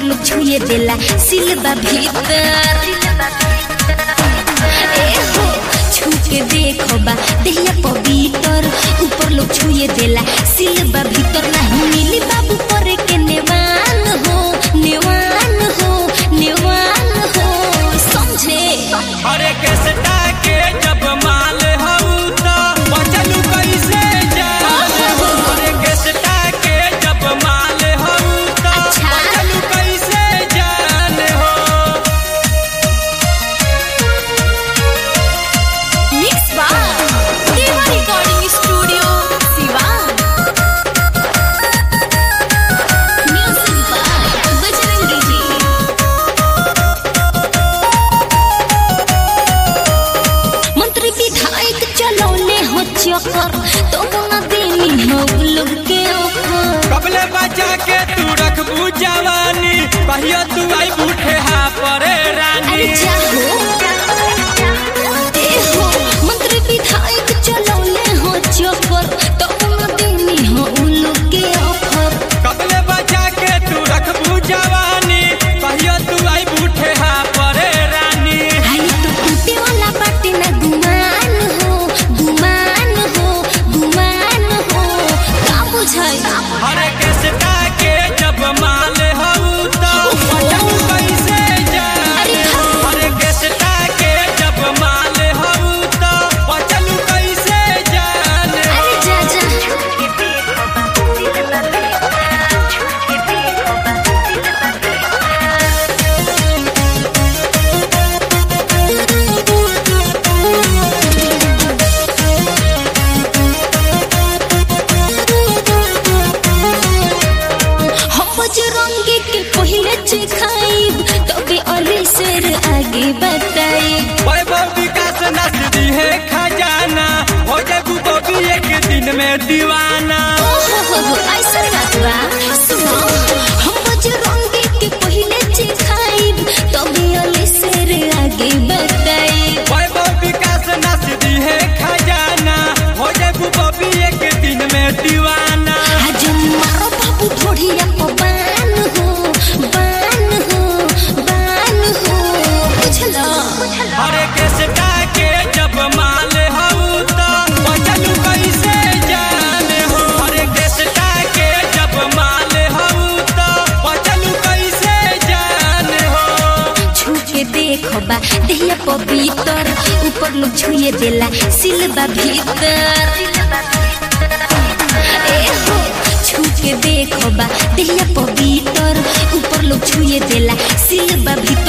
लोग छुए देला सिलबा भीतर ए हो छू के देखो बा देहिया पवित्र ऊपर लोग छुए देला सिलबा भीतर नहीं मिली बाबू पर के नेवान हो नेवान हो नेवान हो समझे अरे केसटा के जब माल हऊ त बचलू कैसे जान हो अरे केसटा के जब माल हऊ त अच्छा। बचलू कैसे जान हो मिक्स बा Deva recording studio Siwan music by Bajrangi ji मंत्री विधायक चलौले हो चक्कर तो ना देनी हो लोग के ऊपर कबले बचा के तू रखबू जवानी कहियो तू आई बूढ़े हा परे अरे रानी जाहो ए हो मंत्री विधायक चलौले हो चक्कर तो ना देनी हो लोग के ऊपर कबले बचा के तू रखबू जवानी कहियो तू आई बूढ़े हा परे रानी आई तो टूटे वाला बाटे ना गुमान हो गुमान हो गुमान हो का बुझाई अरे केसटा के जब माल हऊ त बचलू कैसे जान अरे हाँ। अरे केसटा के जब माल हऊ त बचलू कैसे जान अरे जा जा हम बजरंगी के पहले चिखाई तबे अली शेर आगे बताई वैभव विकास नसदी है खजाना हो जाबू बबी एक दिन में दीवाना ओहो ऐसा बात बा सुनो हम बजरंगी के पहले चिखाई तबे अली शेर आगे बताई वैभव विकास नसदी है खजाना हो जाबू बबी एक दिन में दीवाना आज मारो बाबू थोड़िया को बान हो बान हो बान हो बुझलो अरे केसटा के जब माल हऊ त बचलू कैसे जान हो अरे केसटा के जब माल हऊ त बचलू कैसे जान हो छू के देखो बा देहिया पवित्र ऊपर लोग छुए देला सिलबा भीतर ए हो छू के देखो बा देहिया पवित्र ऊपर लोग छुए देला सिलबा भीतर